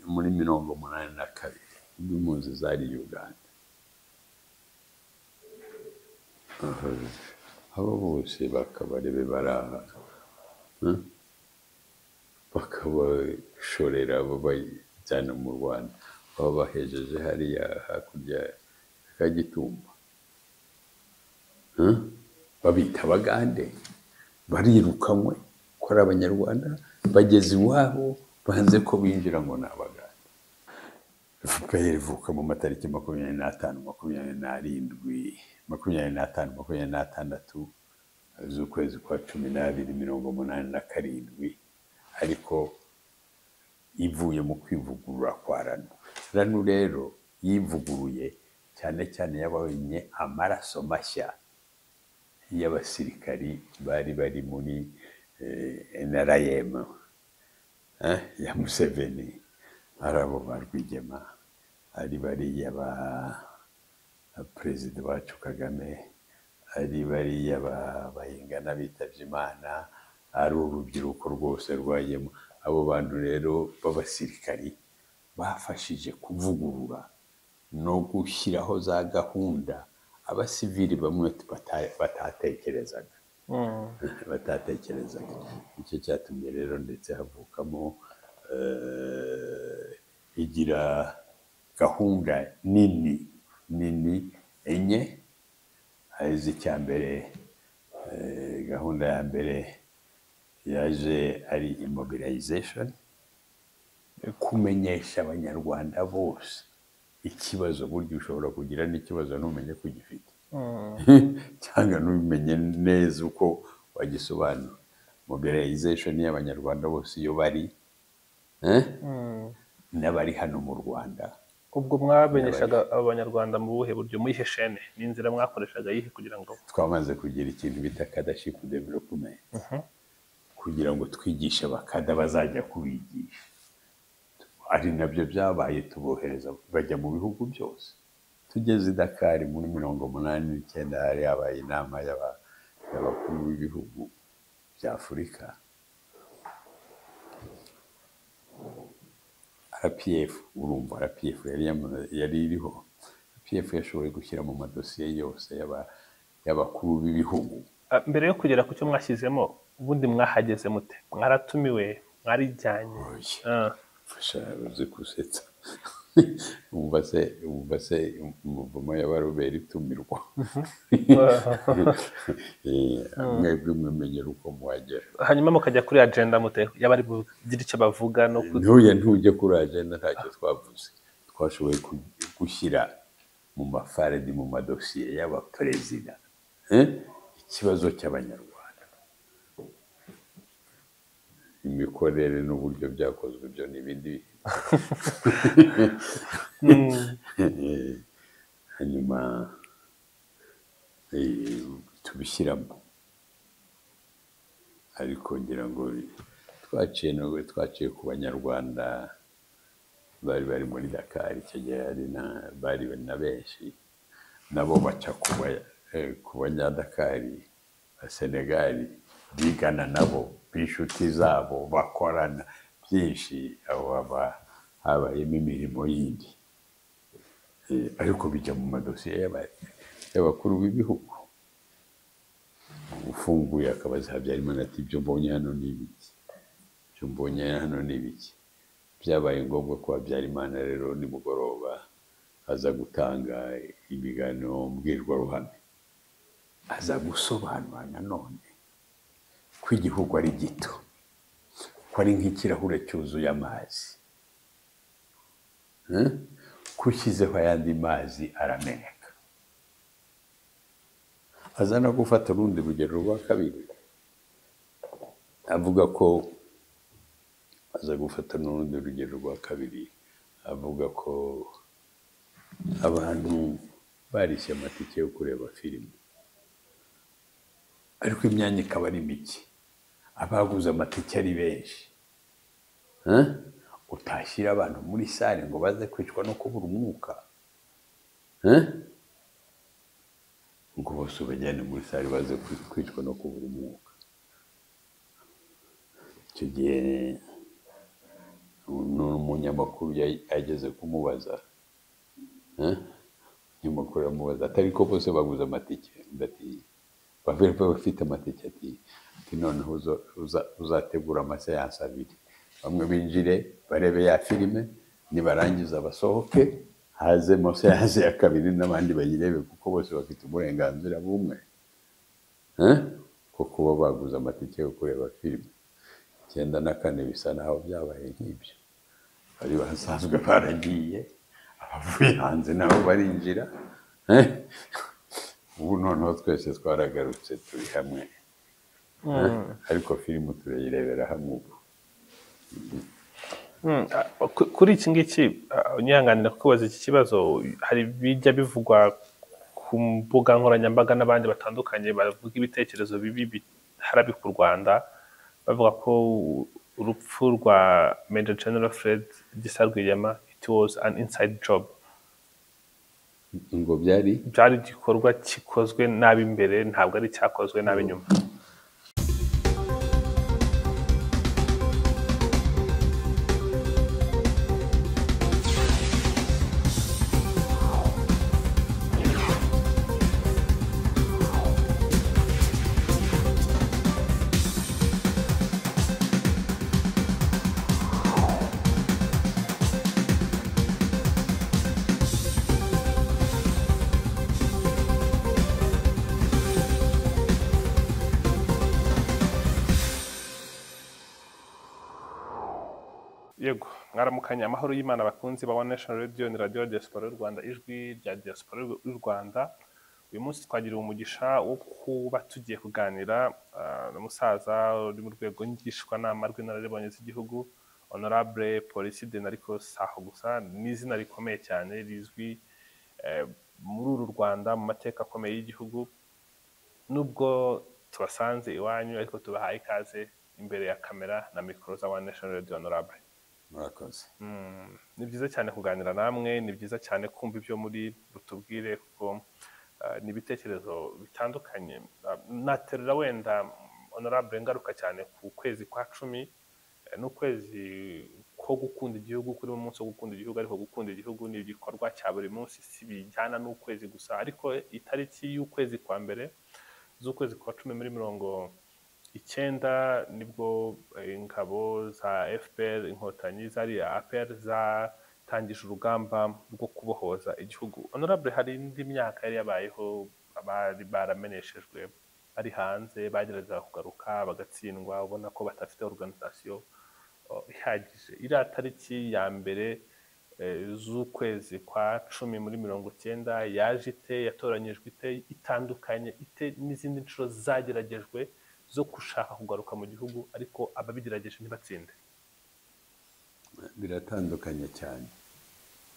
muri mirongo umunani na kabiri impunzi zari uganda abo bose bakabarebe bari aha bakabashorera babajyana mu rwanda babahejeje hariya hakurya kagitumba babita abagande barirukanywe ko ari abanyarwanda bageze iwabo banze ko binjira ngo ni abagande efuperi ivuka mu matariki makumyabiri n'atanu makumyabiri n'arindwi makumyabiri n'atanu makumyabiri n'atandatu z'ukwezi kwa cumi n'abiri mirongo umunani na karindwi ariko ivuye mu kwivugurura kwa ranu ranu rero yivuguruye cyane cyane yabonye amaraso mashya y'abasirikari bari bari muri NRM ya Museveni ari abo ba Rwigema ari bariya ba perezida wacu Kagame ari bariya bayingana bitabye Imana ari urubyiruko rwose rwajyemo abo bantu rero b'abasirikari bafashije kuvugurura no gushyiraho za gahunda abasivili bamwe batatekerezaga batatekerezaga nicyo cyatumye rero ndetse havukamo igira gahunda nini nini enye icya mbere gahunda ya mbere yaje ari immobilization kumenyesha abanyarwanda bose ikibazo burya ushobora kugira n'ikibazo ntumenye ko ugifite cyangwa ntumenye neza uko wagisobanura mobilization y'abanyarwanda bose iyo bari n'abari hano mu rwanda ubwo mwamenyeshaga abanyarwanda mu buhe buryo muyihe shene n'inzira mwakoreshaga yihe kugira ngo twamaze kugira ikintu bita kadashipu developumenti kugira ngo twigishe abakada bazajya kubigisha ari nabyo byabaye tubohereza bajya mu bihugu byose tugeze i dakari muri mirongo umunani n'icyenda hari habaye inama y'abakuru b'ibihugu bya afurika rpf urumva rpf yari iriho rpf yashoboye gushyira mu madosiye yose y'abakuru b'ibihugu mbere yo kugera ku cyo mwashyizemo ubundi mwahageze mute mwaratumiwe mwarijyanye fasha uzi gusetsa wumva se wumva se umuvumo y'abaroberi itumirwa mwebwe mwimenyera uko muhagera hanyuma mukajya kuri agenda mute y'abari bugira icyo bavuga no ku- ntuye ntujye kuri agenda ntacyo twavuze twashoboye ku- gushyira mu mafaradi mu madosiye y'abaperezida eh, ikibazo cy'abanyarwanda imikorere n'uburyo byakozwe byo ni ibindi Eh, hanyuma eh, tubishyiramo ariko ngira ngo twaciye ntabwo twaciye ku banyarwanda bari bari muri dakari icyo gihe hari na- bari na benshi nabo baca ku ba- eh, ku banyadakari ba senegali bigana nabo b'inshuti zabo bakorana byinshi aho haba habayemo imirimo yindi Eh, ariko bijya mu madosiye y'aba- y'abakuru b'ibihugu ufunguye akabaza habyarimana ati ibyo mbonye hano ni ibiki ibyo mbonye hano ni ibiki byabaye ngombwa ko habyarimana rero nimugoroba aza gutanga ibiganiro mbwirwaruhame aza gusobanura nanone ko igihugu ari gito ko ari nk'ikirahure cyuzuye amazi Eh? ko ushyizeho ayandi mazi arameneka aza no gufata urundi rugero rwa kabiri avuga ko aza gufata n'urundi rugero rwa kabiri avuga ko abantu barishe amatike yo kureba filime ariko imyanya ikaba ari mike abaguze amatike ari benshi Eh? utashyira abantu muri sare ngo baze kwicwa no kubura umwuka Eh? ngo bose ubajyane muri sare baze kwi- kwicwa no kubura umwuka icyo gihe ni umunyamakuru yageze kumubaza Eh? umunyamakuru aramubaza atari ko bose baguze amatike undi ati baverepe bafite amatike ati ati noneho uzo- uza- uzategura amaseyansi abiri bamwe binjire barebe ya filime nibarangiza basohoke hazemo seyansi ya kabiri n'abandi bayirebe kuko bose bafite uburenganzira bumwe Eh? ko kuba baguze amatike yo kureba filime icyenda na kane bisa naho byabaye nk'ibyo bari basanzwe baragiye abavuye hanze nabo barinjira Eh? ubu noneho twese twaragarutse turi hamwe Eh? ariko filime turayirebera hamwe ubu Mm, a- ku- kuri iki ngiki a- unyihanganira kukubaza iki kibazo hari bijya bivugwa ku mbuga nkoranyambaga n'abandi batandukanye bavuga ibitekerezo bibi biharabika u rwanda bavuga ko urupfu rwa major general fred gisa rwigema it was an inside job ngo byari byari igikorwa gikozwe nabi imbere ntabwo ari icyakozwe nabi nyuma yego mwaramukanye amahoro y'imana bakunzi ba one nation radio ni radio diaspora y'u rwanda ijwi rya diaspora y'u rwanda uyu munsi twagiriwe umugisha wo kuba tugiye kuganira ah, n'umusaza uri mu rwego ngishwanama rw'inararibonye z'igihugu honorable policiden ariko si aho gusa ni izina rikomeye cyane rizwi eh, muri uru rwanda mu mateka akomeye y'igihugu nubwo tubasanze iwanyu ariko tubahaye ikaze imbere ya kamera na mikoro za one nation radio honorable murakoze Mm, ni byiza cyane kuganira namwe ni byiza cyane kumva ibyo muri butubwire kuko ah, ni ibitekerezo bitandukanye Ah, naterura wenda mm, honorable ngaruka cyane ku kwezi kwa cumi eh, n'ukwezi ko gukunda igihugu kurimo umunsi wo gukunda igihugu ariko gukunda igihugu ni igikorwa cya buri munsi si bijyana n'ukwezi gusa ariko itariki y'ukwezi kwa mbere z'ukwezi kwa cumi muri mirongo icyenda nibwo eh, ingabo za fpr inkotanyi zariya apr zatangije urugamba rwo kubohoza igihugu honorable hari indi myaka yari yabayeho abari barameneshejwe bari hanze bageragezaga kugaruka bagatsindwa ubona ko badafite organisation oh, ihagije iriya tariki ya mbere eh, z'ukwezi kwa cumi muri mirongo icyenda yaje ite yatoranyijwe ite itandukanye ite n'izindi nshuro zageragejwe zo gushaka kugaruka mu gihugu ariko ababigerageje ntibatsinde biratandukanye cyane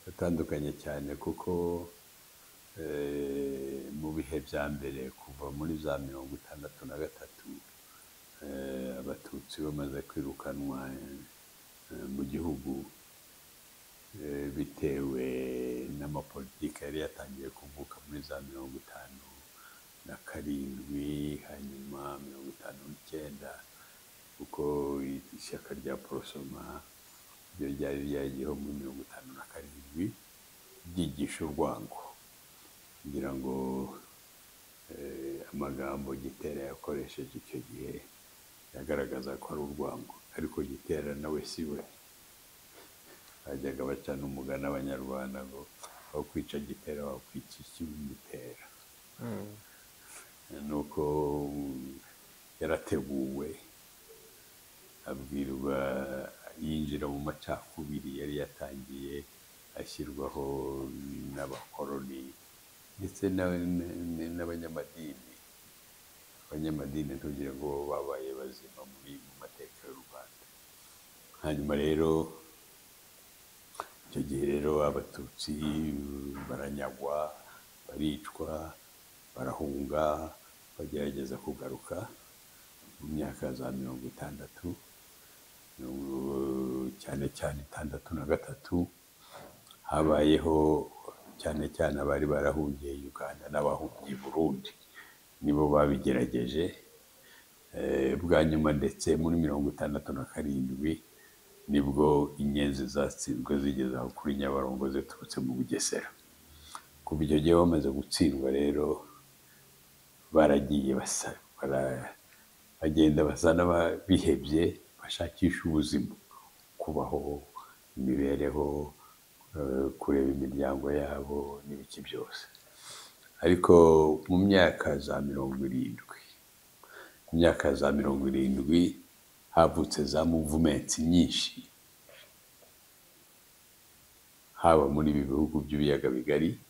biratandukanye cyane kuko eh, mu bihe bya mbere kuva muri za mirongo itandatu na gatatu eh, abatutsi bamaze kwirukanwa eh, mu gihugu eh, bitewe n'amapolitiki yari yatangiye kuvuka muri za mirongo itanu na karindwi hanyuma mirongo itanu n'icyenda kuko ishyaka rya porosoma ryo ryari ryagiyeho muri mirongo itanu na karindwi ryigisha urwango kugira ngo eh, amagambo gitera yakoresheje icyo gihe yagaragaza ko ari urwango ariko gitera nawe si we bajyaga bacana umugani abanyarwanda ngo aho kwica gitera wakwica ikibimutera ni uko mm, yarateguwe abwirwa yinjira mu macakubiri yari yatangiye ashyirwaho n'abakoroni ndetse na- na- n'abanyamadini abanyamadini ntugire ngo babaye bazima muri mu mateka y'u rwanda hanyuma rero icyo gihe rero abatutsi baranyagwa baricwa barahunga bagerageza kugaruka mu myaka ya za mirongo itandatu mirongo- cyane cyane itandatu na gatatu habayeho cyane cyane abari barahungiye uganda n'abahungiye burundi nibo babigerageje Eh, bwa nyuma ndetse muri mirongo itandatu na karindwi nibwo inyenzi zatsinzwe zigeze aho kuri nyabarongo ziturutse mu bugesera kuva icyo gihe bamaze gutsindwa rero baragiye basa bagenda basa n'abihebye bashakisha ubuzima kubaho imibereho kureba imiryango yabo n'ibiki byose ariko mu myaka za mirongo irindwi mu myaka za mirongo irindwi havutse za muvumentsi nyinshi haba muri ibi bihugu by'ibiyaga bigari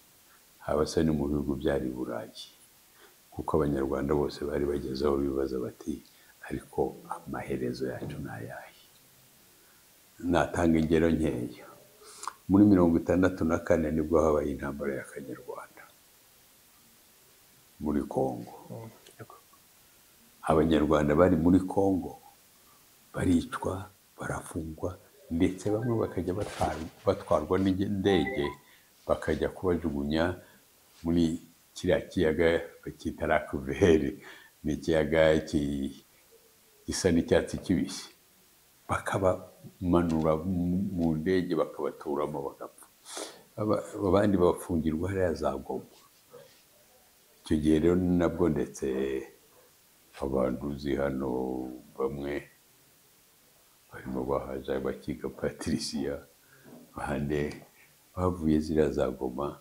haba se no mu bihugu byari burayi kuko abanyarwanda bose bari bageze aho bibaza bati ariko amaherezo yacu ni ayahe natanga ingero nkeya muri mirongo itandatu na kane nibwo habaye intambara y'akanyarwanda muri congo abanyarwanda bari muri congo baricwa barafungwa ndetse bamwe bakajya batwarwa n'indege bakajya kubajugunya muri kiriya kiyaga bakita rakuveri ni ikiyaga gisa n'icyatsi kibisi bakabamanura mu ndege bakabaturamo bagapfa abandi babafungirwa hariya za goma icyo gihe rero nabwo ndetse abantu uzi hano bamwe barimo bahaza bakiga patirisiya bahande bavuye ziriya za goma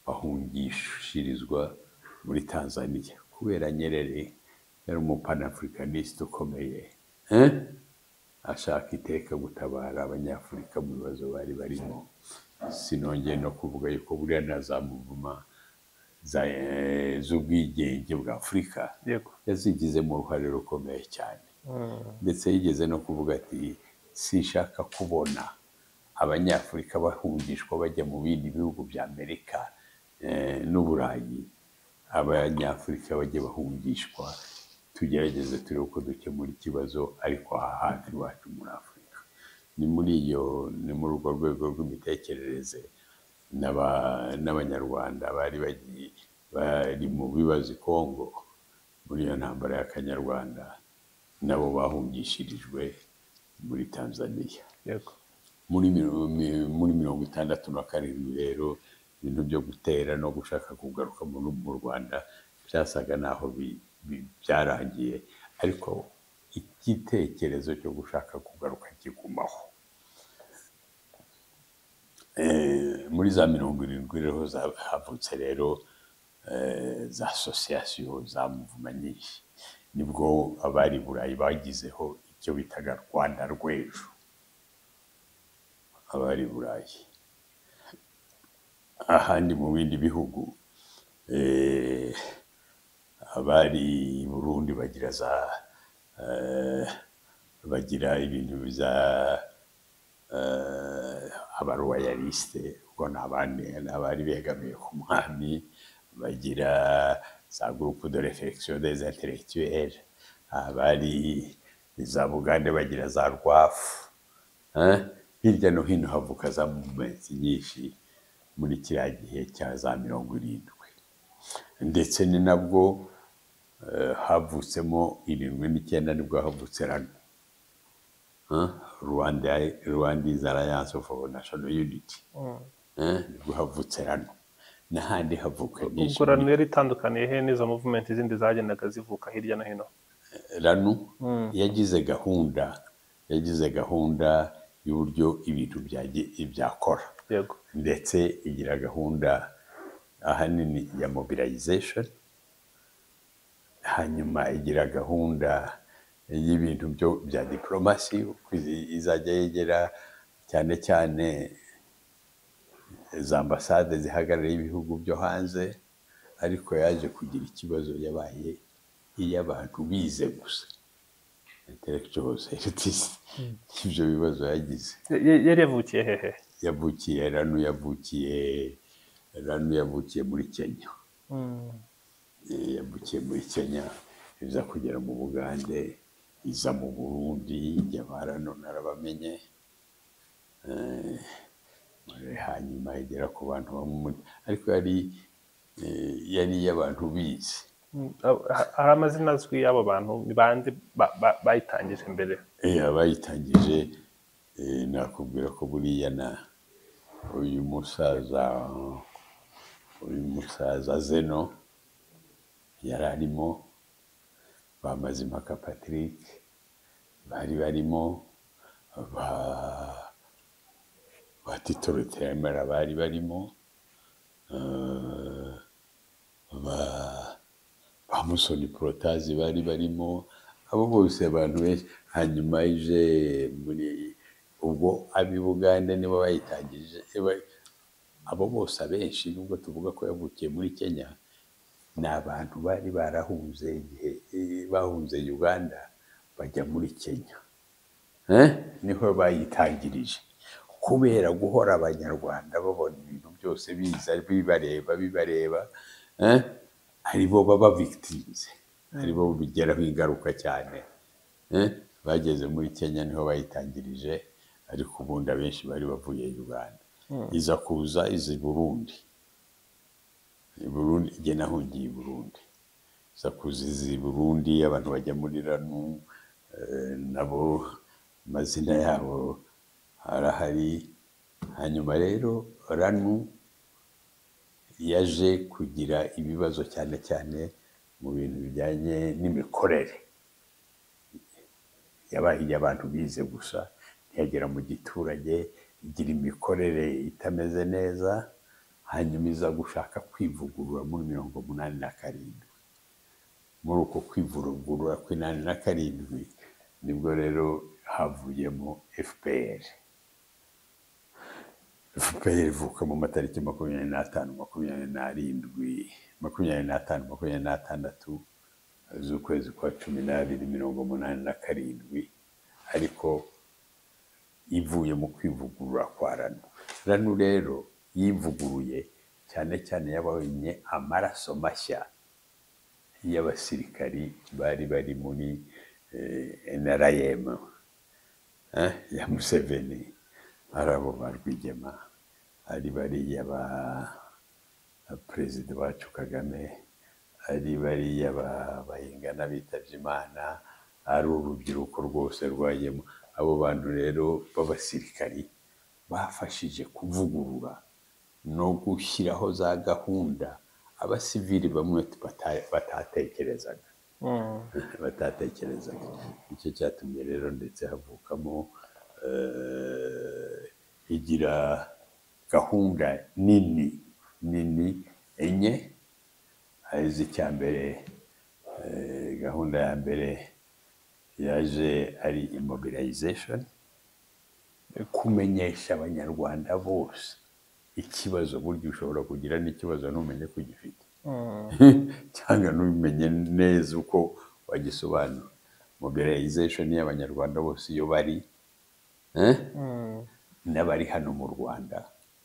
bahungishirizwa muri tanzaniya kubera nyerere yari umupanafurikaniste ukomeye ashaka iteka gutabara abanyafurika mu bibazo bari barimo sinongeye no kuvuga yuko buriya na za muvuma z'ubwigenge bwa afurika yazigizemo uruhare rukomeye cyane ndetse yigeze no kuvuga ati sinshaka kubona abanyafurika bahungishwa bajya mu bindi bihugu bya amerika n'uburayi abanyafurika bajya bahungishwa tugerageze turebe uko dukemura ikibazo ariko aha hafi iwacu muri afurika ni muri iyo ni muri urwo rwego rw'imitekerereze n'abanyarwanda bari bagiye bari mu bibazo i kongo muri iyo ntambara y'akanyarwanda nabo bahungishirijwe muri tanzaniya muri mirongo itandatu na karindwi rero ibintu byo gutera no gushaka kugaruka mu rwanda byasaga naho byarangiye ariko igitekerezo cyo gushaka kugaruka kigumaho muri za mirongo irindwi rero havutse rero za asosiyasiyo za muvuma nyinshi nibwo abari burayi bagizeho icyo bitaga rwanda rw'ejo abari burayi ahandi mu bindi bihugu abari burundi bagira za bagira ibintu biza abaruwayalisite ubwo ni abandi abari begamiye ku mwami bagira za gurupe de refegisiyo des intellectuelle abari za bugande bagira za rwafu hirya no hino havuka za muvumentsi nyinshi muri kiriya gihe cya za mirongo irindwi ndetse ni nabwo havutsemo irindwi n'icyenda nibwo havutse rano rwanda izi alliance of national unity nibwo havutse rano n'ahandi havuka ubwo rano yari itandukaniye he n'izo muvumenti zindi zagendaga zivuka hirya no hino rano yagize gahunda yagize gahunda y'uburyo ibintu byakora ndetse igira gahunda ahanini ya mobilization hanyuma igira gahunda y'ibintu byo bya diporomasi izajya yegera cyane cyane za ambasade zihagarariye ibihugu byo hanze ariko yaje kugira ikibazo yabaye iy'abantu bize gusa intellectuals elitiste ibyo bibazo yagize yari yavukiye hehe yavukiye rano yavukiye rano yavukiye muri kenya yavukiye muri kenya iza kugera mu bugande iza mu burundi ijya barano narabamenye hanyuma igera ku bantu bamwe ariko yari yari iy'abantu bizi hari amazina azwi y'abo bantu ni bande bayitangije mbere bayitangije Eh, nakubwira ko buriya na uyu musaza uyu musaza zeno yari arimo bamazimaka patrick bari barimo ba ba tito rutemera bari barimo eh, ba ba musoni porotazi bari barimo abo bose abantu benshi hanyuma ije muri ubwo ab'i bugande nibo bayitangije ba- abo bose abenshi nubwo tuvuga ko yavukiye muri kenya ni abantu bari barahunze igihe eh, bahunze uganda bajya muri kenya Eh? niho bayitangirije kubera guhora abanyarwanda babona ibintu byose biza bibareba bibareba eh? aribo baba victims aribo bigeraho ingaruka cyane Eh, bageze muri kenya niho bayitangirije ariko ubundi abenshi bari bavuye uganda iza kuza iza i burundi i burundi jye nahungiye i burundi iza kuza iza i burundi abantu bajya muri ranu eh, nabo amazina yabo arahari hanyuma rero ranu yaje kugira ibibazo cyane cyane mu bintu bijyanye n'imikorere yabaye iy'abantu bize gusa ntiyagera mu giturage igira imikorere itameze neza hanyuma iza gushaka kwivugurura muri mirongo umunani na karindwi muri uko kwivugurura kw'inani na karindwi nibwo rero havuyemo fpr fpr ivuka mu matariki makumyabiri n'atanu makumyabiri n'arindwi makumyabiri n'atanu makumyabiri n'atandatu z'ukwezi kwa cumi n'abiri mirongo umunani na karindwi ariko ivuye mu kwivugurura kwa ranu ranu rero yivuguruye cyane cyane yabonye amaraso mashya y'abasirikari bari bari muri eh, NRM eh, ya Museveni ari abo ba Rwigema ari bariya ba ba perezida wacu Kagame ari bariya ba- bayingana bitabye Imana ari urubyiruko rwose rwajyemo abo bantu rero b'abasirikari bafashije kuvugurura no gushyiraho za gahunda abasivili bamwe bata- batatekerezaga batatekerezaga nicyo cyatumye rero ndetse havukamo eh, igira gahunda nini nini enye arizo icya mbere eh, gahunda ya mbere yaje ari immobilization kumenyesha abanyarwanda bose ikibazo burya ushobora kugira n'ikibazo ntumenye ko ugifite cyangwa ntubimenye neza uko wagisobanura mobilization y'abanyarwanda bose iyo bari eh? n'abari hano mu rwanda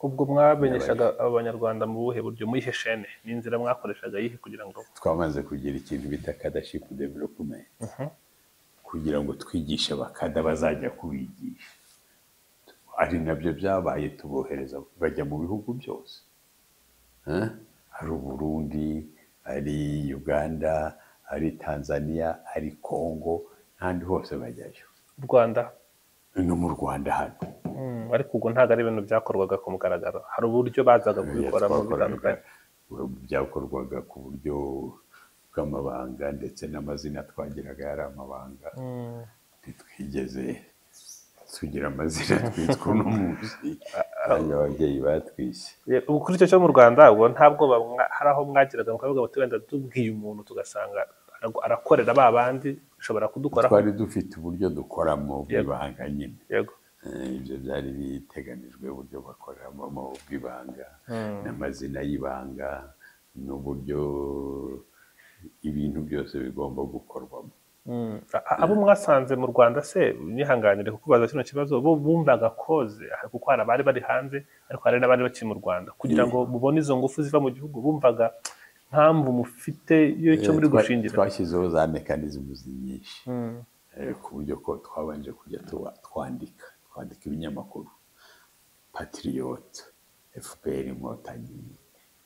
ubwo mwamenyeshaga abanyarwanda mu buhe buryo muyihe shene n'inzira mwakoreshaga yihe kugira ngo twamaze kugira ikintu bita cadaship development kugira ngo twigishe abakada bazajya kubigisha ari nabyo byabaye tubohereza bajya mu bihugu byose Eh? ari uburundi ari uganda ari tanzania ari congo n'ahandi hose bajyayo u rwanda no mu rwanda hano Mm, ariko ubwo ntabwo ari ibintu byakorwaga ku mugaragaro hari uburyo bazaga kubikoramo twakoraga bitandukanye byakorwaga ku buryo bw'amabanga ndetse n'amazina twagiraga yari amabanga ntitwigeze tugira amazina twitwa uno munsi kandi ababyeyi batwise Ye- ubu kuri icyo cyo mu rwanda ubwo nta bwoba mwa- hari aho mwagiraga mukavuga muti wenda tubwiye umuntu tugasanga ara- arakorera ba bandi ushobora kudukoraho twari dufite uburyo dukoramo bw'ibanga nyine yego Eh, ibyo byari biteganijwe uburyo bakoreramo mu bw'ibanga n'amazina y'ibanga n'uburyo ibintu byose bigomba gukorwamo A- a- abo mwasanze mu rwanda se nihanganire kukubaza kino kibazo bo bumvaga koze ah, kuko hari abari bari hanze ariko hari n'abari bakiri mu rwanda kugira ngo mubone izo ngufu ziva mu gihugu bumvaga mpamvu mufite y'icyo muri Twa- gushingira twashyizeho za mekanizimu nyinshi Eh, ku buryo ko twabanje kujya tuba- twandika twandika ibinyamakuru patriot fpr inkotanyi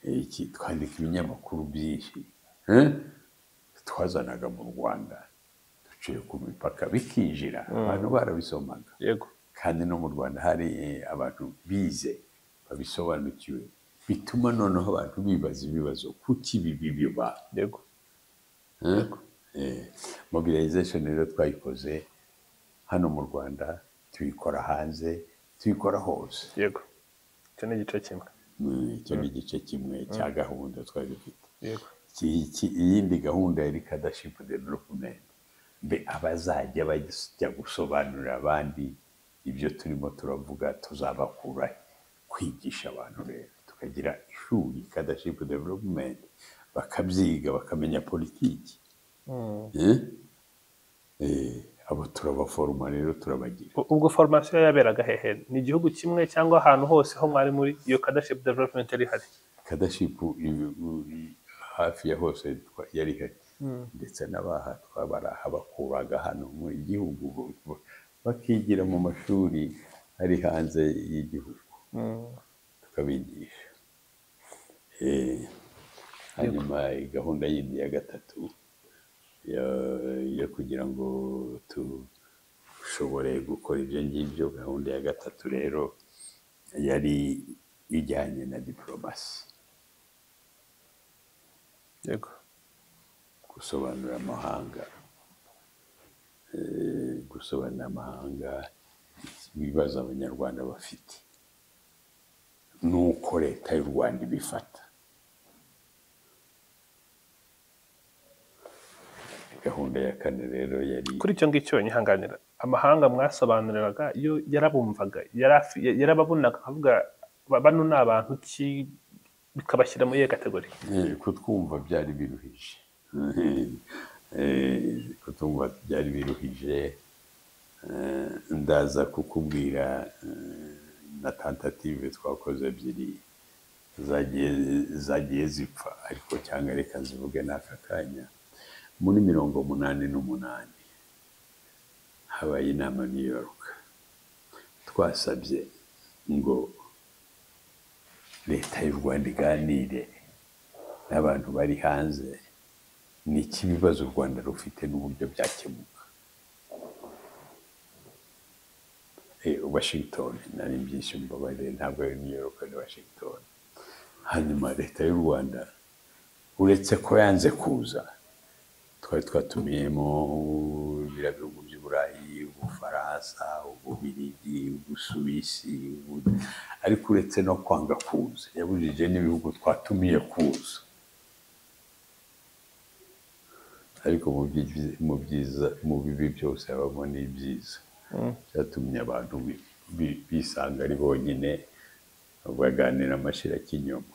eh, iki twandika ibinyamakuru byinshi Eh? twazanaga mu rwanda duciye ku mipaka bikinjira abantu barabisomaga yego kandi no mu rwanda hari eh, abantu bize babisobanukiwe bituma noneho abantu bibaza ibibazo kuki ibi bibiba yego mobilization rero twayikoze hano mu rwanda tuyikora hanze tuyikora hose yego icyo ni igice kimwe Mm, icyo ni igice kimwe cya gahunda twari dufite yego Iki- iki- iyindi gahunda yari kadashipu developumenti mbe abazajya bajya gusobanurira abandi ibyo turimo turavuga tuzabakura kwigisha abantu rero tukagira ishuri kadashipu developumenti bakabyiga bakamenya politiki Eh? Eh, abo turabaforoma rero turabagira U- ubwo formasiyo yaberaga hehe ni igihugu kimwe cyangwa ahantu hose ho mwari muri iyo kadaship development yari ihari kadashipu i- i- hafi ya hose twa- yari ihari ndetse n'abaha twabarahabakuraga hano mu gihugu bo- bo- bakigira mu mashuri ari hanze y'igihugu tukabigisha Eh, hanyuma gahunda yindi ya gatatu ya- yo kugira ngo dushobore gukora ibyo ngibyo gahunda ya gatatu rero yari ijyanye na diporomasi yego gusobanura amahanga Eh, gusobanurira amahanga ibibazo abanyarwanda bafite n'uko leta y'u rwanda ibifata gahunda ya kane rero yari kuri icyo ngicyo nyihanganira amahanga mwasobanuriraga yo yarabumvaga yari afi- ya- yarababonaga akavuga "Ba- bano ni abantu ki bikabashyira muri iyo kategori Eh, kutwumva byari biruhije Eh, kutwumva byari biruhije Eh, ndaza kukubwira eh, na tentative twakoze ebyiri zagiye zagiye zipfa ariko cyangwa reka zivuge n'aka kanya muri mirongo umunani n'umunani habaye inama New York twasabye ngo leta y'u Rwanda iganire n'abantu bari hanze ni iki ibibazo u rwanda rufite n'uburyo byakemuka Eh, washington nari byinshi mbabarire ntabwo ari new york ni washington hanyuma leta y'u rwanda uretse ko yanze kuza twari twatumiyemo biriya bihugu by'uburayi ubufaransa ububirigi ubusuwisi ubu- ariko uretse no kwanga kuza yabujije n'ibihugu twatumiye kuza ariko mu byiza- mu byiza mu bibi byose habamo n'ibyiza byatumye abantu bi- bi- bisanga ari bonyine baganira amashyira k'inyuma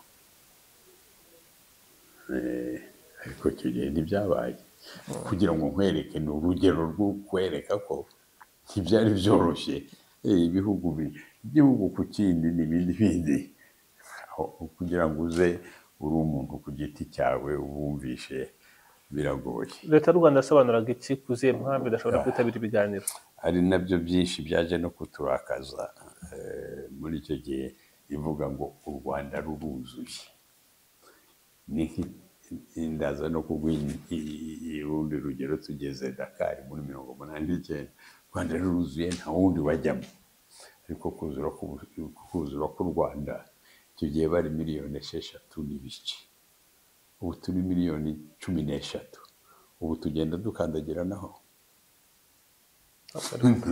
Eh, ariko icyo gihe ntibyabaye kugira ngo nkwereke ni urugero rwo kwereka ko ntibyari byoroshye Eh, ibihugu bi- igihugu ku kindi n'ibindi bindi aho kugira ngo uze uri umuntu ku giti cyawe ubumvishe biragoye leta y'u rwanda yasobanuraga iki ku zihe mpamvu idashobora kwitabira ibiganiro ari nabyo byinshi byaje no kuturakaza eh, muri icyo gihe ivuga ngo u rwanda ruruzuye ni nk'i- ndaza no kuguha i- i- i- urundi rugero tugeze dakari muri mirongo umunani n'icyenda u rwanda ruruzuye nta wundi wajyamo ariko kuzura k'u- kuzura k'u rwanda icyo gihe bari miliyoni esheshatu n'ibice ubu turi miliyoni cumi n'eshatu ubu tugenda dukandagiranaho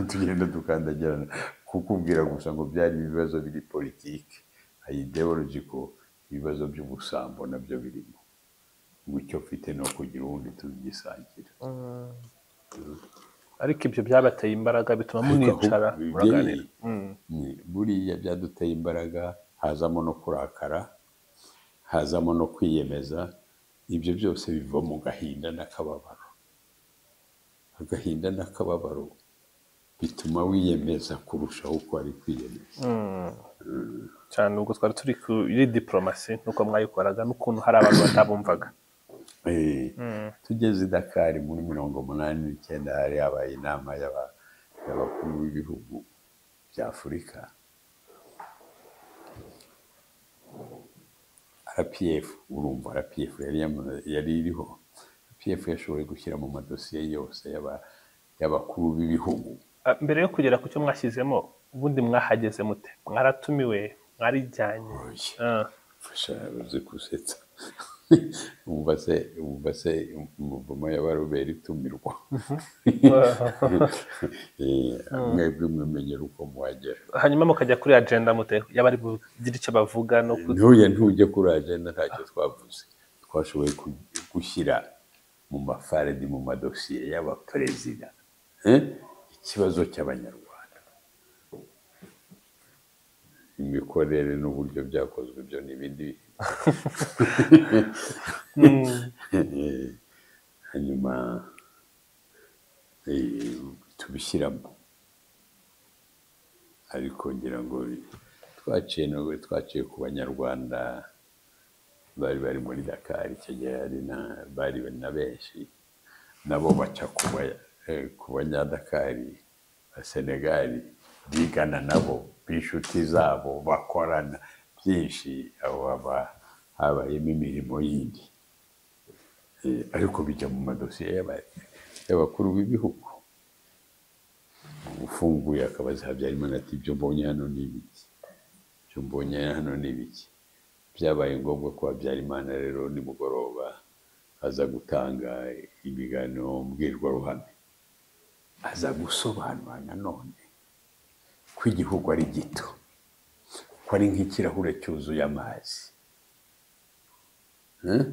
tugenda dukandagirana kukubwira gusa ngo byari ibibazo biri politiki ideologiko ibibazo by'ubusambo nabyo birimo mucyo mfite no kugira uwundi tubigisangira ariko ibyo byabateye imbaraga bituma Ariko municara ahubwo muraganira bibyeyi, ni buriya byaduteye imbaraga hazamo no kurakara hazamo no kwiyemeza ibyo byose biva mu gahinda n'akababaro agahinda n'akababaro bituma wiyemeza kurushaho uko wari kwiyemeza cyane ubwo twari turi kuri diporomasi n'uko mwayikoraga n'ukuntu hari abantu batabumvaga Eh, tugeze i dakari muri mirongo umunani n'icyenda hari habaye inama y'aba- y'abakuru b'ibihugu bya afurika rpf urumva rpf yari yama- yari iriho rpf yashoboye gushyira mu madosiye yose y'aba- y'abakuru b'ibihugu Ah, mbere yo kugera ku cyo mwashyizemo ubundi mwahageze mute mwaratumiwe mwarijyanye Oya. Ah, fasha uzi gusetsa umubase umubase umuvumo yabarubera itumirwa Eh, mwebwe mumenyera uko muhagera hanyuma mukajya kuri agenda mute yaba ari bugire icyo bavuga no ku ntuye ntujye kuri agenda ntacyo twavuze twashoboye ku- gushyira mu mafaredi mu madosiye y'abaperezida eh, ikibazo cy'abanyarwanda imikorere n'uburyo byakozwe byo ni ibindi Eh, hanyuma eh, tubishyiramo ariko ngira ngo twaciye no- twaciye ku banyarwanda bari bari muri dakar icyo gihe hari na- bari na benshi nabo baca ku ba- eh, ku banyadakari ba senegali bigana nabo b'inshuti zabo bakorana byinshi aho haba habayemo imirimo yindi Eh, ariko bijya mu madosiye y'aba- y'abakuru b'ibihugu ufunguye akabaza habyarimana ati ibyo mbonye hano ni ibiki ibyo mbonye hano ni ibiki byabaye ngombwa ko habyarimana rero nimugoroba aza gutanga ibiganiro mbwirwaruhame aza gusobanura nanone ko igihugu ari gito ko ari nk'ikirahure cyuzuye amazi Eh?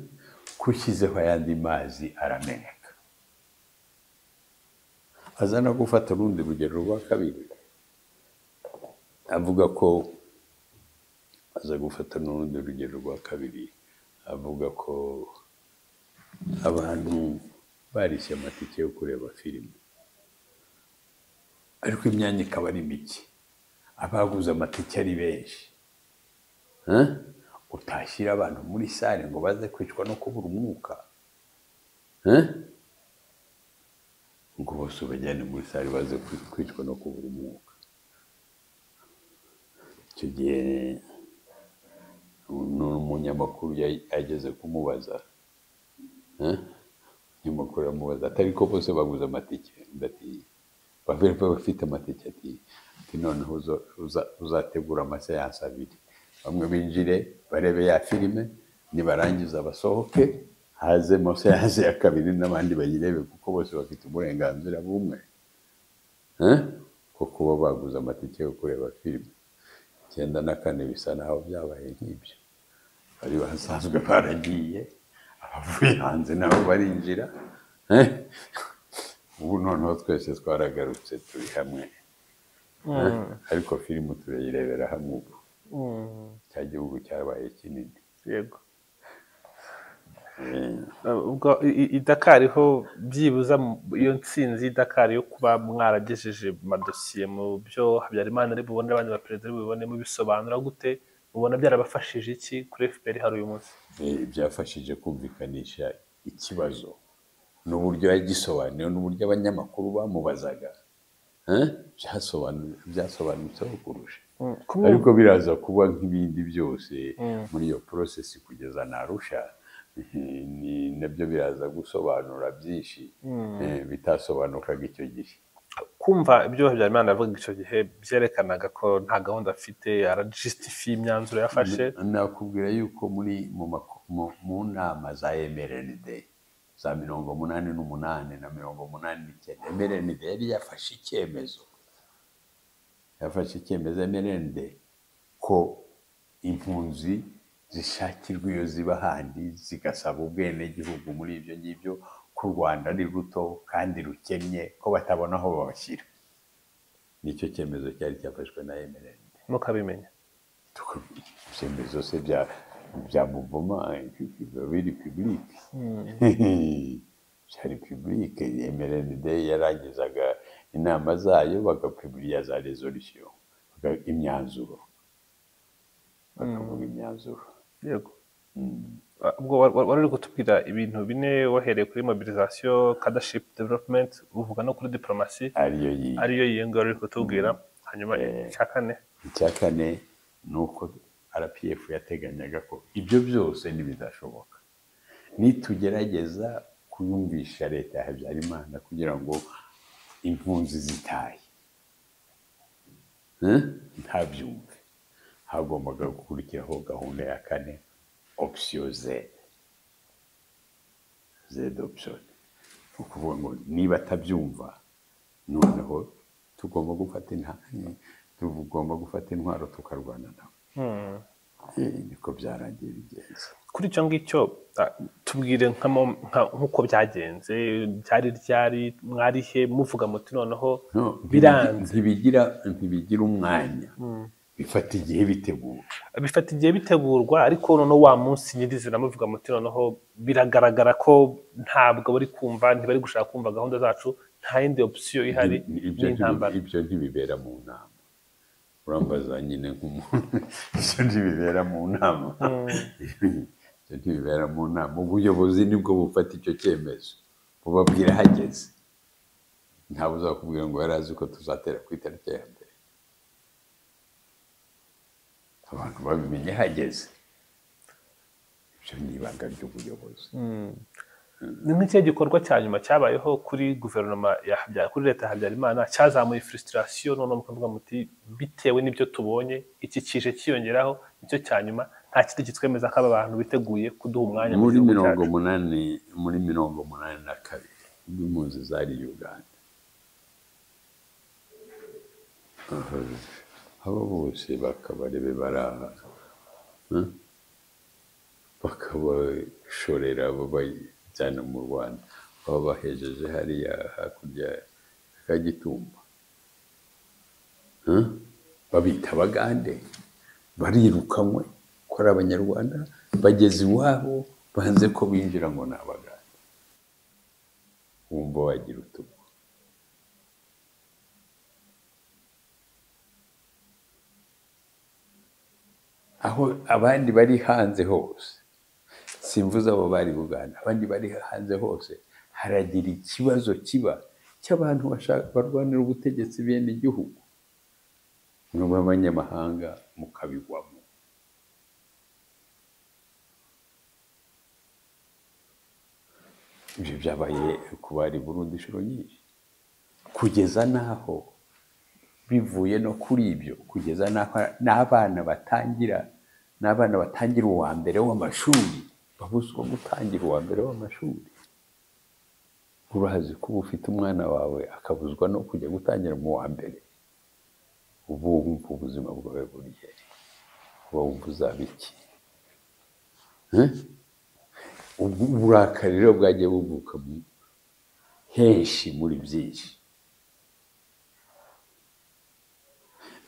ko ushyizeho ayandi mazi arameneka aza no gufata urundi rugero rwa kabiri avuga ko aza gufata n'urundi rugero rwa kabiri avuga ko abantu barishe amatike yo kureba filime ariko imyanya ikaba ari mike abaguze amatike ari benshi Eh? utashyira abantu muri sare ngo baze kwicwa no kubura umwuka Eh? ngo bose ubajyane muri sare baze kwi- kwicwa no kubura umwuka icyo gihe n'umunyamakuru yai- ageze kumubaza eh? umunyamakuru aramubaza atari ko bose baguze amatike undi ati bavere bafite amatike ati ati noneho uzo- uza- uzategura amaseansi abiri bamwe binjire barebe ya filime nibarangiza basohoke hazemo seansi ya kabiri n'abandi bayirebe kuko bose bafite uburenganzira bumwe Eh? ko kuba baguze amatike yo kureba filime icyenda na kane bisa naho byabaye nk'ibyo bari basanzwe baragiye abavuye hanze nabo barinjira Eh? ubu noneho twese twaragarutse turi hamwe Eh? ariko filime turayirebera hamwe ubu Mm, cya gihugu cyabaye kinini yego Eh, Uh, ubwo i- i- i Dakar ho byibuza mu- iyo ntsinzi y'i Dakar yo kuba mwaragejeje amadosiye mu byo Habyarimana ari bubone abandi baperezida ari bubone mubisobanura gute mubona byarabafashije iki kuri FPR hari uyu munsi eh, byafashije kumvikanisha ikibazo n'uburyo yagisobanuye n'uburyo abanyamakuru bamubazaga Eh? Byasobanu- byasobanutseho kurusha ariko biraza kuba nk'ibindi byose muri iyo porosesi kugeza na arusha eh, ni- nabyo biraza gusobanura byinshi eh, bitasobanukaga icyo gihe kumva ibyo Habyarimana yavugaga icyo gihe byerekanaga ko nta gahunda afite arajisitifiye imyanzuro yafashe nakubwira yuko muri mu mako- mu- mu nama za MRND za mirongo munani n'umunani na mirongo munani n'icyenda MRND yari yafashe icyemezo yafashe icyemezo MRND ko impunzi zishakirwa iyo ziba handi zigasaba ubwenegihugu muri ibyo ngibyo ko u Rwanda ari ruto kandi rukennye ko batabona aho babashyira nicyo cyemezo cyari cyafashwe na MRND mukabimenya tukabi- ibyemezo se bya bya muvuma biba biri pibulike byari pibulike mrnd yarangizaga inama zayo bagapibulira za resolution baga- imyanzuro bakavuga imyanzuro yego ubwo wa- wa- wari uri kutubwira ibintu bine wahereye kuri mobilisation cadaship development uvuga no kuri diplomasi ariyo yiyi ariyo yiyonga wari uri kutubwira hanyuma icya kane icya kane ni uko rpf yateganyaga ko ibyo byose ntibizashoboka nitugerageza kuyumvisha leta ya habyarimana kugira ngo impunzi zitahe ntabyumve hagombaga gukurikiraho gahunda ya kane opisiyo zedi zedi opusiyoni ni ukuvuga ngo niba atabyumva noneho tugomba gufata intambwe tugomba gufata intwaro tukarwana nabo Eh, niko byarangiye bigenze kuri icyo ngicyo ah, tubwire nka mo- nka- nk'uko byagenze byari ryari mwari he muvuga muti noneho No, biranze ntibigira ntibigira umwanya bifata igihe bitegura bifata igihe bitegurwa ariko noneho wa munsi nyirizina muvuga muti noneho biragaragara ko ntabwo bari kumva ntibari gushaka kumva gahunda zacu nta yindi opsiyo ihari Ni- ni- ibyo n'intambara ntibi- ibyo ntibibera mu nama urambaza nyine nk'umuntu ibyo ntibibera mu nama ibyo ntibibera mu nama ubuyobozi nibwo bufata icyo cyemezo bubabwira hageze ntawe uzakubwira ngo yari azi ko tuzatera ku itariki ya mbere abantu babimenye hageze ibyo ni ibanga ry'ubuyobozi ni nk'ikihe gikorwa cya nyuma cyabayeho kuri guverinoma ya Habya- kuri leta ya habyarimana cyazamuye frustration noneho mukavuga muti bitewe n'ibyo tubonye iki kije cyiyongeraho nicyo cya nyuma nta kindi kitwemeza ko aba bantu biteguye kuduha umwanya mu muri gihugu mirongo cyacu." munani muri mirongo munani na kabiri ubwo impunzi zari uganda abo bose bakabarebe baraha hmm? bakabashorera babajyana mu rwanda babahejeje hariya hakurya ya kagitumba Hmm? babita abagande barirukanwe ko ari abanyarwanda bageze iwabo banze ko binjira ngo ni abagande wumva wagira utugu aho abandi bari hanze hose simvuze abo bari Uganda abandi bari hanze hose haragira ikibazo kiba cy'abantu bashaka barwanira ubutegetsi bene igihugu mwaba abanyamahanga mukabigwamo ibyo byabaye ku bari Burundi inshuro nyinshi kugeza n'aho bivuye no kuri ibyo kugeza n'aho n'abana batangira n'abana batangira uwa mbere w'amashuri babuzwa gutangira uwa mbere w'amashuri urazi ko uba ufite umwana wawe akabuzwa no kujya gutangira mu wa mbere uba wumva ubuzima bwawe buri hehe uba wumva uzaba iki Eh? Ubwo uburakari rero bwagiye buvuka mu- henshi muri byinshi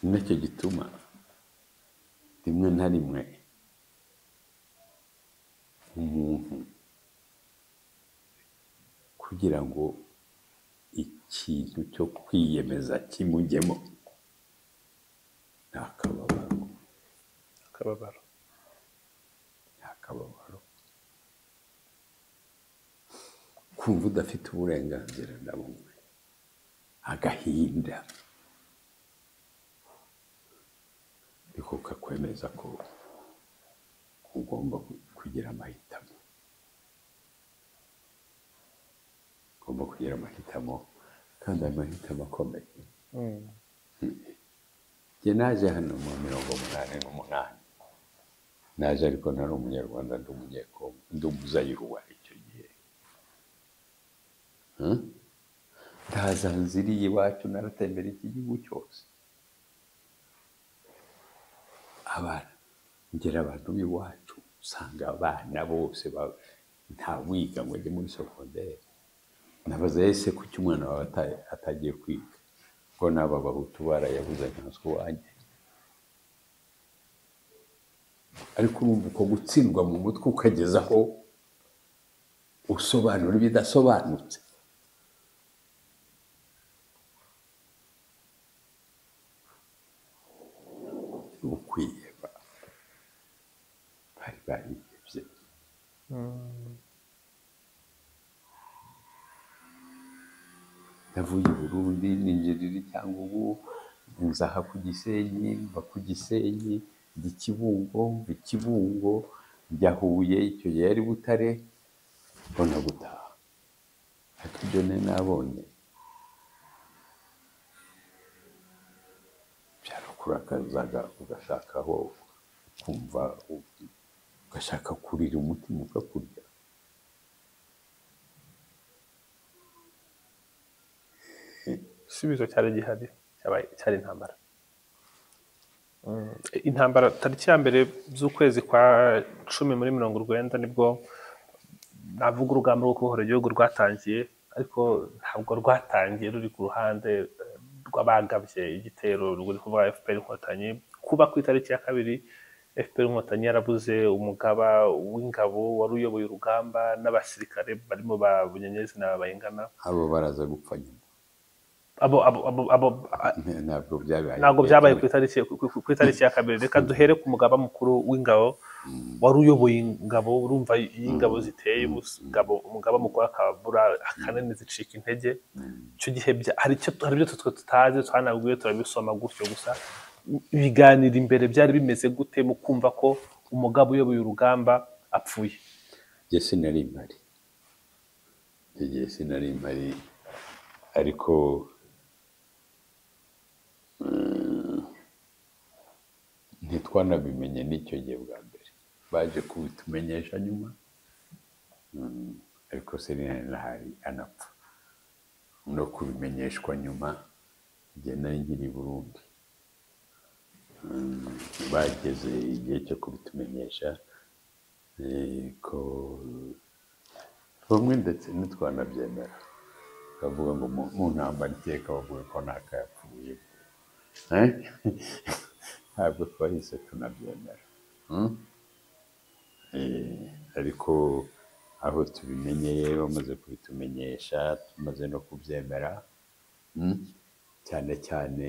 ni nacyo gituma rimwe na rimwe umuntu kugira ngo ikintu cyo kwiyemeza kimujyemo ni akababaro akababaro ni akababaro kumva udafite uburenganzira na bumwe agahinda niko kakwemeza ko ugomba kugira amahitamo ugomba kugira amahitamo kandi ayo mahitamo akomeye njye naje hano mu mirongo umunani n'umunani naje ariko nari umunyarwanda ndi umunyekongo ndi umuzayiruwa icyo gihe Hmm? ndaza nziriye iwacu naratembera iki gihugu cyose abana ngera abantu b'iwacu usanga abana bose ba- nta wiga ngo ajye muri sogonderi nabaza ese kuki umwana wawe ata- atagiye kwiga ko n'aba bahutu barayabuze nkanswe wanjye ariko urumva uko gutsindwa mu mutwe ukageza aho usobanura ibidasobanutse ukwiheba bari barihebye navuye i burundi ninjirira icyangugu nzaha ku gisenyi mva ku gisenyi njya i kibungo mva i kibungo njya huye icyo gihe yari butare mbona gutaha ariko ibyo nari nabonye byari kurakazaga ugashakaho kumva ugashaka kurira umutima ukakurya igisubizo cyari gihari cyabaye- cyari intambara Mm, intambara tariki ya mbere z'ukwezi kwa cumi muri mirongo urwenda nibwo navuga urugamba rwo kubohora igihugu rwatangiye ariko ntabwo rwatangiye ruri ku ruhande eh, rw'abagabye igitero ruri kuvuga fpr inkotanyi kuba ku itariki ya kabiri fpr inkotanyi yarabuze umugaba w'ingabo wari uyoboye urugamba n'abasirikare barimo ba bunyenyezi na bayingana abo baraza gupfa nyuma abo abo abo abo ntabwo byabaye ntabwo byabaye ku itariki ku- ku- ku itariki ya kabiri reka duhere ku mugaba mukuru w'ingabo wari uyoboye ingabo urumva iyo ingabo ziteye ubusa- ingabo- umugaba mukuru akabura akanini zicika intege icyo gihe bya- hari icyo hari ibyo twe tutazi twanabwiwe turabisoma gutyo gusa ibiganiro imbere byari bimeze gute mu kumva ko umugabo uyoboye urugamba apfuye njye sinari mpari Icyo gihe sinari mpari ariko mm, ntitwanabimenye n'icyo gihe bwa mbere baje kubitumenyesha nyuma Mm, ariko sinari nahari anapfa no kubimenyeshwa nyuma igihe nari nkiri i burundi Mm, bageze igihe cyo kubitumenyesha ko bamwe ndetse ntitwanabyemera bavuga ngo mu- mu ntambara iteka bavuga ko ntakayapfuye Eh? ntabwo twahise tunabyemera Mm? Eh, ariko aho tubimenyeye bamaze kubitumenyesha tumaze no kubyemera Mm? cyane cyane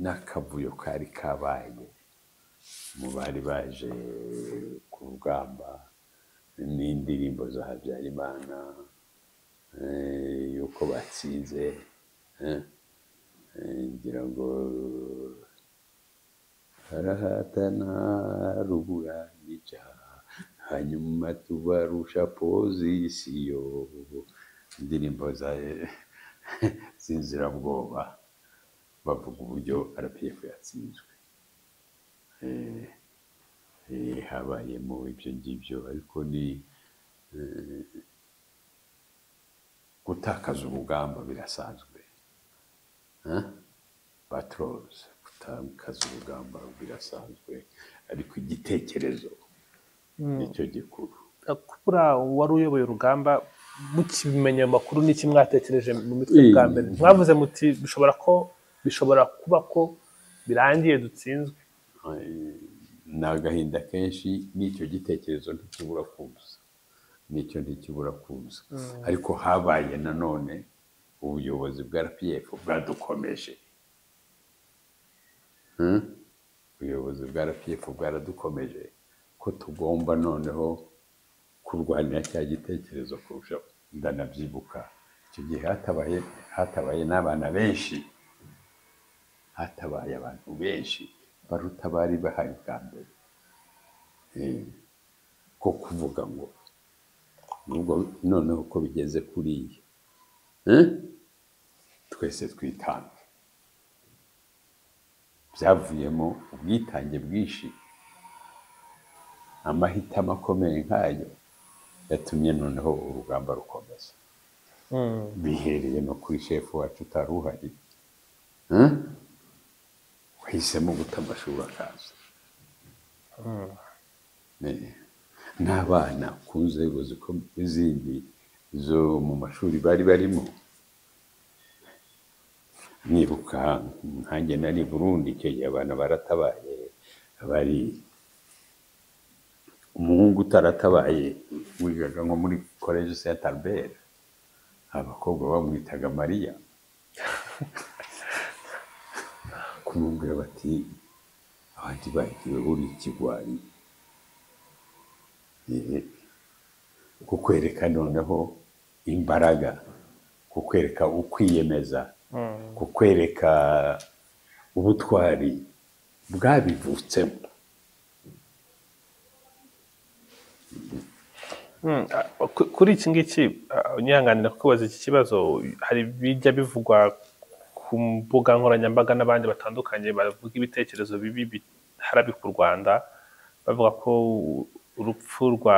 n'akavuyo kari kabaye mu bari baje ku rugamba n'indirimbo za Habyarimana eh, yuko batsinze eh, eh, ngira ngo harahatana rubura nica hanyuma tubarusha pozisiyo indirimbo za z'inzirabwoba bavuga uburyo RPF yatsinzwe Eh, eh, habayemo ibyo ngibyo ariko ni eh, gutakaza urugamba birasanzwe Huh? batroze gutakaza urugamba birasanzwe ariko igitekerezo nicyo gikuru kubura wari uyoboye urugamba mukimenya ayo makuru n'iki mwatekereje mu mitwe bwa Eh. mbere mwavuze muti bishobora ko bishobora kuba ko birangiye dutsinzwe Eh, ni agahinda kenshi n'icyo gitekerezo ntikibura kuza n'icyo ntikibura kuza ariko habaye nanone ubuyobozi bwa rpf bwadukomeje Hmm? ubuyobozi bwa rpf bwaradukomeje ko tugomba noneho kurwanira cya gitekerezo kurushaho ndanabyibuka icyo gihe hatabaye hatabaye n'abana benshi hatabaye abantu benshi baruta bari bahari bwa mbere Eh, ko kuvuga ngo nubwo noneho ko bigeze kuri iyi eh, twese twitange byavuyemo ubwitange bwinshi amahitamo akomeye nk'ayo yatumye noneho urugamba rukomeza bihereye no kuri shefu wacu utari uhari Eh? wahisemo guta amashuri akaza Eh, n'abana ku nzego zikomeye zindi zo mu mashuri bari barimo nibuka nkanjye nari i burundi icyo gihe abana baratabaye bari umuhungu utaratabaye wigaga nko muri college saint albert abakobwa bamwitaga mariya kumubwira bati abandi bagiwe buri ikigwari Eh, kukwereka noneho imbaraga kukwereka ukwiyemeza kukwereka ubutwari bwabivutsemo Mm, a- ku- kuri iki ngiki a- unyihanganira kukubaza iki kibazo hari bijya bivugwa ku mbuga nkoranyambaga n'abandi batandukanye bavuga ibitekerezo bibi biharabika u rwanda bavuga ko urupfu rwa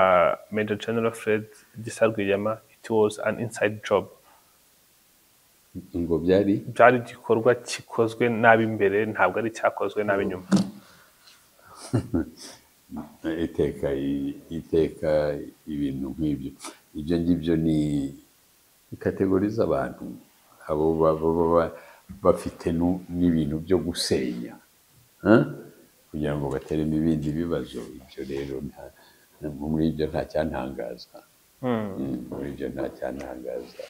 Major General Fred Gisa Rwigema it was an inside job ngo byari byari igikorwa gikozwe nabi imbere ntabwo ari icyakozwe nabi nyuma iteka i- iteka ibintu nk'ibyo ibyo ngibyo ni kategori z'abantu abo baba baba bafite nu- n'ibintu byo gusenya Huh? kugira ngo bateremo ibindi bibazo ibyo rero nta- muri ibyo nta cyantangaza Mm, muri ibyo nta cyantangaza